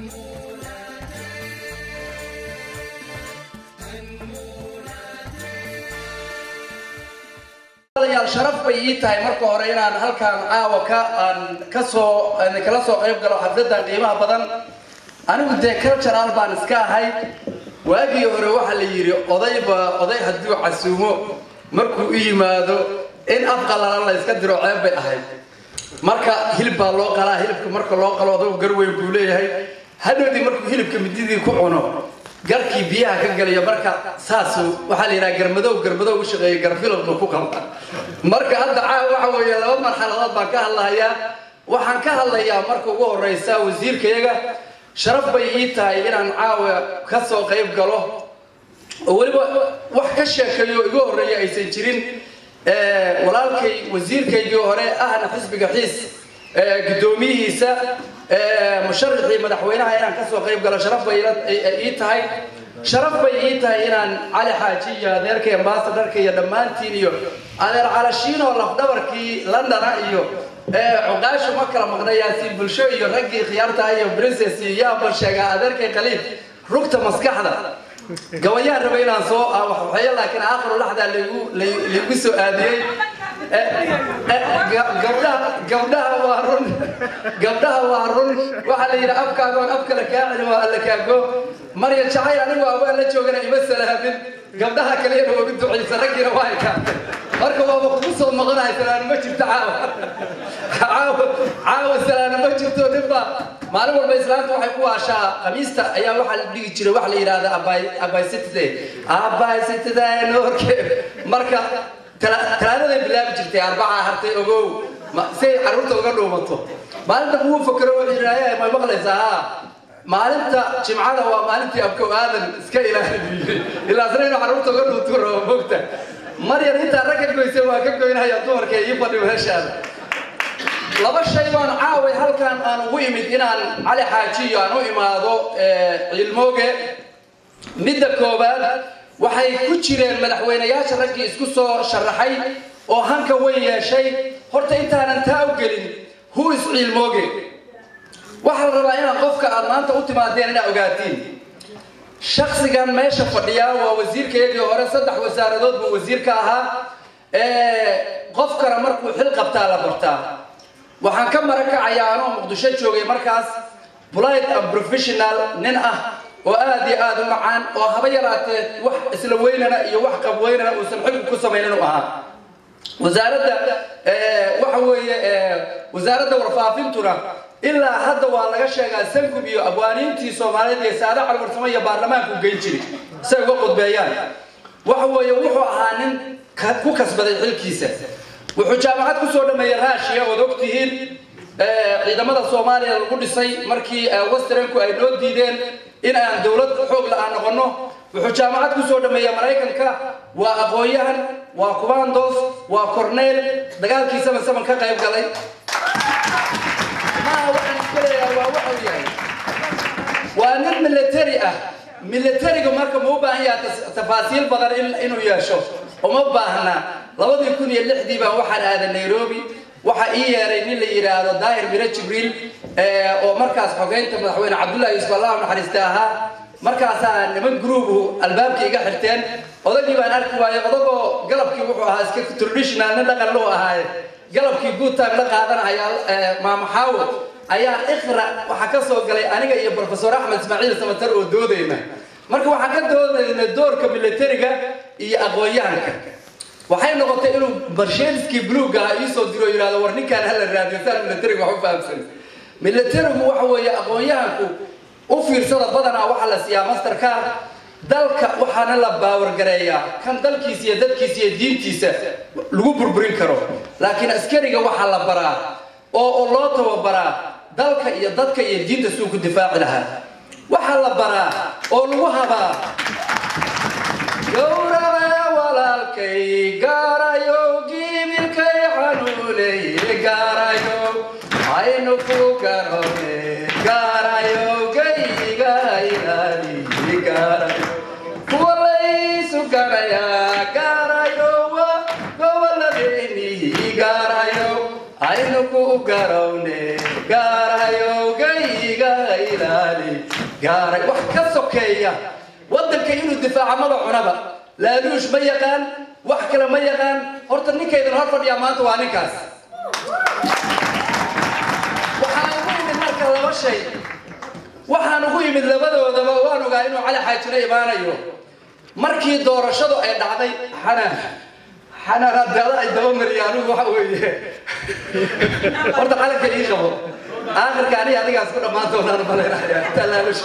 yaal sharaf bay ii tahay marka hore inaan halkaan caawa ka aan ka soo aan kala soo qayb galo xafladan qiimaha badan anigu dee cultural baan iska ahay waagii hore waxaa la yidhi odayba oday hadduu casuumo markuu u yimaado in af qalalan la iska diro ceeb bay ahayd marka hilib baa loo qalaa hilibka marka loo qalo odagu garweyn buu leeyahay hadhowdii markuu hilibka mididii ku cuno garkii biyaha ka galaya marka saasu waxaa la yidhaha garmadow garmadow u shaqeeya garfilowna ku qalda marka hadda caawa waxa weeye laba marxaladood baan ka hadlahayaa waxaan ka hadlayaa marka ugu horeysa wasiirkayaga sharaf bay ii tahay inaan caawa ka soo qayb galo oo weliba wax ka sheekeeyo igu horreeya aysan jirin walaalkay wasiirkaygii hore ahna xisbiga xiis guddoomiyihiisa musharaxii madaxweynaha inaan ka soo qayb galo sharaf bay ii tahay sharaf bay ii tahay inaan cali xaaji iyo adeerkay ambasadharka iyo dhammaantiin iyo adeer calashiinoo lafdhabarkii londona iyo cuqaashu ma kala maqnayaasi bulsho iyo raggii khiyaarta iyo princess iyo yaabal sheegaa adeerkay khaliif rugta maskaxda gabayaan raba inaan soo waxeeyo laakiin aakhiru laxdaa laygu laygu soo aadiyey gabdhaha gabdhaha waa run gabdhaha waa run waxaa la yidhi afkaagoon af kale kaa celin waa alla kaago marya jacayl anigu awaan la joogana ima salaamin gabdhaha kalena waa u ducaysa raggiina waa ekaatay marka waaba kugu soo noqonahay salaano ma jirto caawa caawa caawa salaano ma jirto ninba maalin walba islaamta waxay ku waashaa khamiista ayaa waxaa la dhigi jiray waxa la yidhahda abaysitide abaysitide noorke marka talaadaday bilaabi jirtay arbacaa hartay ogow si ay carruurta uga dhuumato maalinta kugu fakero wuxuu yidhahda may maqlaysaa haa maalinta jimcada waa maalintii abkow aadan iska ilaaliyey ilaasna inuu carruurta uga dhuuntu rabo mogta maryar intaa rag ka goysay waa ka goynaya dumarka ii fadhi meeshaada laba shay baan caaway halkan aan ugu imid inaan cali xaajiyo aan u imaado cilmooge midda koowaad waxay ku jireen madaxweynayaasha raggii isku soo sharaxay oo hanka weyn yeeshay horta intaanan taa u gelin hu is cilmooge waxaa la rabaa inaan qofka aad maanta u timaadeen inaad ogaatiin shaksigan meesha fadhiyaa waa wasiirkaygii hore saddex wasaaradood buu wasiir ka ahaa qofkana markuu xil qabtaa la bartaa waxaan ka mara kacayaa anoo muqdisho joogay markaas blight and professional nin ah oo aad iyo aad u macaan oo haba yaraatee wax isla weynana iyo wax qabweynana uusan xilku ku samaynin u ahaa wasaaradda waxa weeye wasaaradda warfaafintuna ilaa hadda waa laga sheegaa sankub iyo abwaaniintii soomaaliyeed iyo saada calwarsamo iyo baarlamaanku geyn jiri say uga qudbeeyaan waxa weeye wuxuu ahaa nin ku kasbaday xilkiisa wuxuu jaamacad kusoo dhameeyey raashiya ood ogtihiin ciidamada soomaaliya lagu dhisay markii westernku ay noo diideen in aan dowlad xoog la-aan noqono wuxuu jaamacad kusoo dhameeyey maraykanka waa aqoon-yahan waa kumandos waa corneyl dagaalkii saman saman ka qayb galay maaha waxaan iska leeyahay waa waxau yahay waa nin military ah militariga marka ma u baahan yaha tafaasiil badan inuu yeesho uma baahna labadii kun iyo lixdii baan waxaan aaday nairobi waxaa ii yeeray nin la yidhaahdo daahir miro jibriil oo markaas xogeynta madaxweyne cabdullahi yuusuf allah naxariista ahaa markaasaa niman gruubu albaabka iga xirteen odagii baan arki waayey odagoo galabkii wuxuu ahaa iska traditional nin dhaqan loo ahaaye galabkii good time la qaadanaya maamaxaawo ayaa iqra waxaa ka soo galay aniga iyo profesor axmed ismaaciil samatar oo doodayna marka waxaan ka doodayna doorka militariga iyo aqoon-yahanka waxay noqotay inuu barsheeliskii bluuga ah iisoo diro yidhahdo war ninkaan hala raadiyo saan militariga wax u fahamsan militarigu waxa weeye aqoon-yahanku u fiirsada badanaa waxaa la siiyaa mastercar dalka waxaana la baawargareeyaa kan dalkiisa iyo dadkiisa iyo diintiisa lagu burburin karo laakiin askariga waxaa la baraa oo oo loo tababaraa dalka iyo dadka iyo diinta suu ku difaaci lahaa waxaa la baraa oo lagu habaa gowraca walaalkay gaarayo gibilkay xanuunay gaarayo aynu ku garone gaarayo gayga ilaali gaarayo kuwa laysu garaya gaarayo wa gobolladeeni gaarayo aynu ku garowne gaarayo gayga ilaali gaaray wax ka sokeeya waddanka inuu difaaca maba cunaba laaluush ma yaqaan wax kale ma yaqaan horta ninkaydan hor fadhiyaa maanta waa ninkaas waxaan ugu yimid marka laba shay waxaan ugu yimid labadoodaba waan ogaa inuu cali xaajina imaanayo markii doorashadu ay dhacday xanaan xanaan haddaada ay dabamariya anigu waxa weeye horta calanka ii qabo aakhirka aniga adigaas ku dhammaan doonaan malaynayaa intaa laalush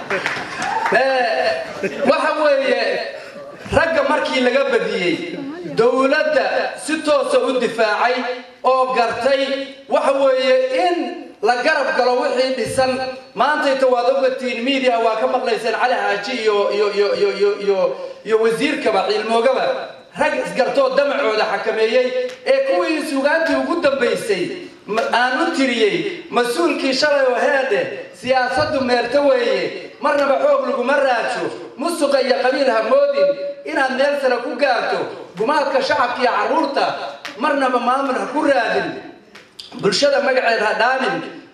waxa weeye ragga markii laga badiyey dowladda si toosa u difaacay oo gartay waxa weeye in la garab galo wixii dhisan maantayta waad ogatiin media waa ka maqlayseen cali xaaji iyo iyo iyo iyo iyo iyo iyo wasiirkaba ciilmoogaba rag isgartoo damacooda xakameeyey ee kuwii sugaantii ugu dambaysay aan u tiriyey mas-uulkii shalay oo heedhe siyaasaddu meerto weeye marnaba xoog laguma raajo musuqa iyo qabiil ha moodin inaad meel sare ku gaarto gumaadka shacabka iyo carruurta marnaba maamul ha ku raadin bulshada magaceed ha dhaanin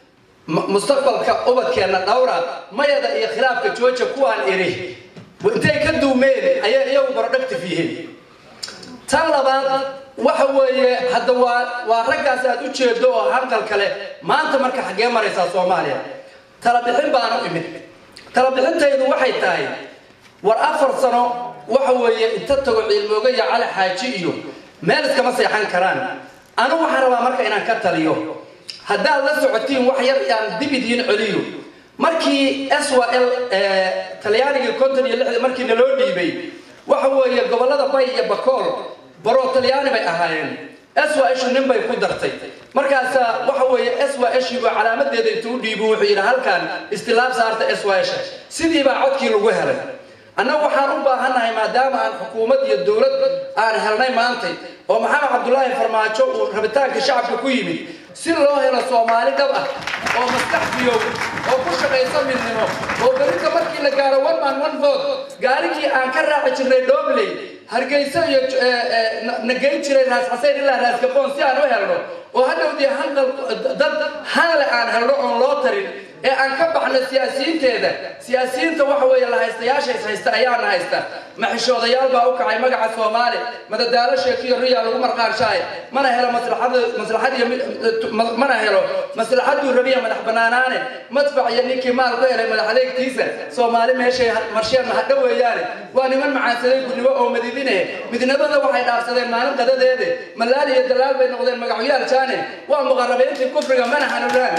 mustaqbalka ubadkeenna dhowra mayada iyo khilaafka jooja kuwaan iri intay ka duumeen ayay iyagu barodhactive yihiin tan labaad waxa weeye hadda waa waa raggaas aad u jeedo oo hanqal kale maanta marka xaggee maraysaa soomaaliya talabixin baan u imid talabixintaydu waxay tahay war afar sano waxa weeye inta tago ciilmooga iyo cali xaaji iyo meel iskama seexan karaan anigu waxaan rabaa marka inaan ka taliyo haddaad la socotiin wax yar aan dib idiin celiyo markii s w l talyaanigii konton iyo lixdii markii naloo dhiibay waxa weeye gobollada bay iyo bakool baro talyaani bay ahaayeen s w shu nin bay ku dartay markaasa waxa weeye s w shiibu calaamadeeda intuu dhiibu wuxuu yidhi halkan istilaab saarta s w sha sidii baa codkii lagu helay annagu waxaan u baahannahay maadaama aan xukuumad iyo dowlad aan helnay maantay oo maxamed cabdulaahi farmaajo uu rabitaanka shacabka ku yimid si loo helo soomaali dhab ah oo maskax biyow oo ku shaqaysa midnimo oo berita markii la gaaro one man one vote gaarigii aan ka raaci jirnay dhobley hargeyso iyo nageyn jiray raas xaseyn ilaa raas gaboon si aan u helno oo hadhowdii hanqal dad hanle aan helno oon loo tarin ee aan ka baxno siyaasiyiinteeda siyaasiyiinta waxa weeye la haystayaasha is haysta ayaana haysta maxishoodayaal baa u kacay magaca soomaali madadaalo sheekiyo riya lagu marqaanshaay mana helo maslaxada maslaxad iyo mana helo maslaxaduu rabiya madax banaanaane madfac iyo ninkii maal ku helay madax adeegtiisa soomaali meeshay marsheen mahadho weeyaane waa niman macaansaday gudnimo oo madidine midnimada waxay dhaafsadeen maalin qadadeede malaali iyo dalaal bay noqdeen magacyaal jaane waa muqarabeyntii kufriga mana hanuunaan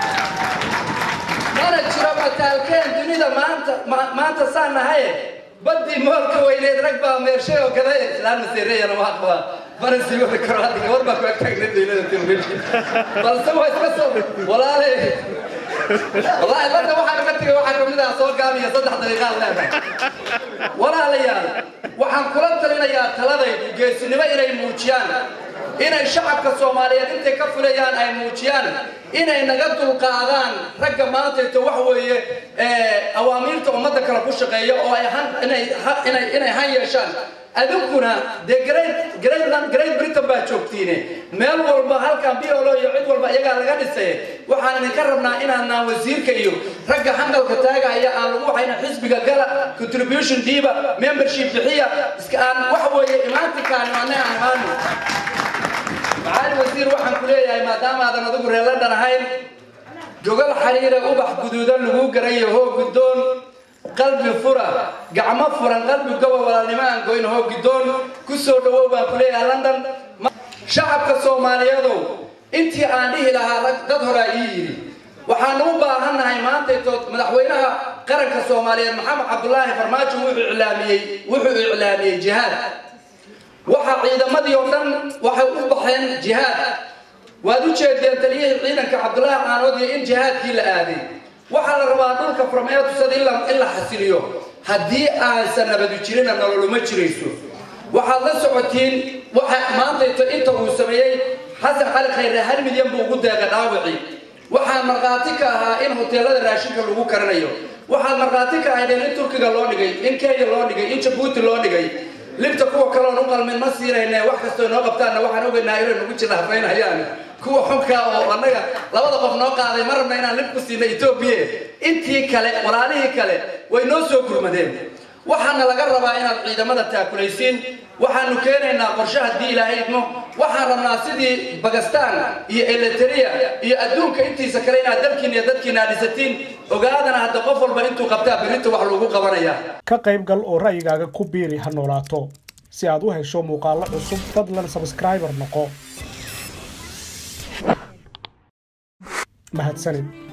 mana jiro mataalkeen dunida maanta maanta saan nahaye badii moolka weyneed rag baa meershay oo gaday islaan maseereyana waa qabaa mana sii wadi karo hadda gabar baa ku agtaagna dawlada telefishin balse waa iska soo walaale wallaahi badda waxaan uga tegay waxaa kamid ah soo gaabiya saddex daqiiqaad leedahay walaalayaal waxaan kula talinayaa taladaydu geesinimo inay muujiyaan inay shacabka soomaaliyeed intay ka fulayaan ay muujiyaan inay naga dulqaadaan ragga maantayto wax weeye awaamiirta ummadda kale ku shaqeeya oo ay han inay inay inay han yeeshaan adinkuna dee great greatland great britain baa joogtiine meel walba halkan biolo iyo cid walba iyagaa laga dhisay waxaan idinka rabnaa inaanaan wasiirka iyo ragga hanqalka taagaya aan lagu waxayna xisbiga gala contribution diiba membership bixiya iska aan waxa weeye imaantinkaani anay aan imaano macaali wasiir waxaan ku leeyahay maadaama aadan adigu reeladhan ahayn jogal xariire ubax guduudan lagu garayo hoo guddoon qalbi fura gacmo furan qalbi goba walaalnimo aan goyn hoo guddoon ku soo dhawow baan ku leeyahay london shacabka soomaaliyeedow intii aan dhihi lahaa rag dad horaa ii yidhi waxaanu u baahannahay maantayto madaxweynaha qaranka soomaaliyeed maxamed cabdulaahi farmaajo wuxuu iclaamiyey wuxuu iclaamiyey jihaad waxa ciidamadii oo dhan waxay u baxeen jihaad waad u jeedeen taliyihii ciidanka cabdulaahi qaanoodiyo in jihaadkii la aaday waxaa la rabaa dhulka farmeetusada in la xasiliyo haddii aansan nabadu jirina nololuma jirayso waxaad la socotiin waxa maantayto inta uu sameeyey xasan cali khayre hal milyan buu ugu deeqay dhaawacii waxaa markhaati ka ahaa in hoteelada raashinka lagu karanayo waxaad markhaati ka ahaydeen in turkiga loo dhigay in kenya loo dhigay in jabuuti loo dhigay libta kuwa kaloon u qalmin ma siinayne wax kastoo noo qabtaanna waxaan ogaynaa inay nagu jira hafaynayaan kuwa xunka oo annaga labada qof noo qaaday ma rabna inaan lib ku siina etoobiya intii kale walaalihii kale way noo soo gurmadeen waxaana laga rabaa inaad ciidamada taakulaysiin waxaanu keenaynaa qorshe haddii ilaahay idmo waxaan rabnaa sidii bakistan iyo eliteria iyo adduunka intiisa kale inaad dalkiina iyo dadkiina aad dhisatiin ogaadana hadda qof walba intuu qabtaa berrinta wax lagu qabanayaa ka qayb gal oo ra'yigaaga ku biiri ha noolaato si aad u hesho muuqaallo cusub fadlan sabskriibar noqo mahadsanid